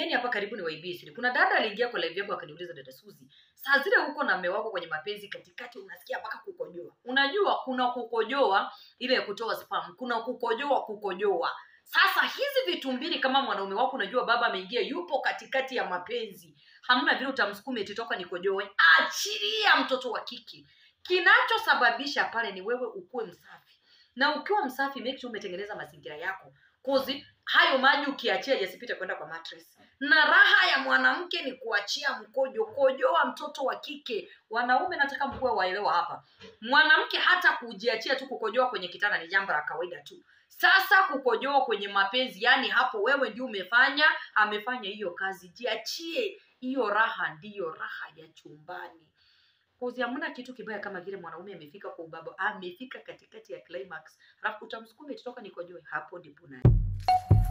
Angalieni hapa karibu ni waibie siri. Kuna dada aliingia kwa live yangu akaniuliza dada Suzi, saa zile huko na mume wako kwenye mapenzi katikati unasikia mpaka kukojoa. Unajua kuna kukojoa ile ya kutoa spam, kuna kukojoa kukojoa. Sasa hizi vitu mbili kama mwanaume wako unajua baba ameingia yupo katikati ya mapenzi. Hamna vile utamsukuma eti toka nikojoe. Achilia mtoto wa kike. Kinachosababisha pale ni wewe ukuwe msafi. Na ukiwa msafi make sure umetengeneza mazingira yako. Kozi hayo maji ukiachia yasipite kwenda kwa mattress. Na raha ya mwanamke ni kuachia mkojo, kojoa mtoto wa kike. Wanaume nataka mkuwe waelewa hapa. Mwanamke hata kujiachia tu kukojoa kwenye kitanda ni jambo la kawaida tu. Sasa kukojoa kwenye mapenzi, yani hapo wewe ndio umefanya, amefanya hiyo kazi. Jiachie, hiyo raha ndiyo raha ya chumbani. Kozi hamna kitu kibaya kama vile mwanaume amefika kwa ubaba, amefika katikati ya climax, alafu utamsukuma itoka nikojoe, hapo ndipo nani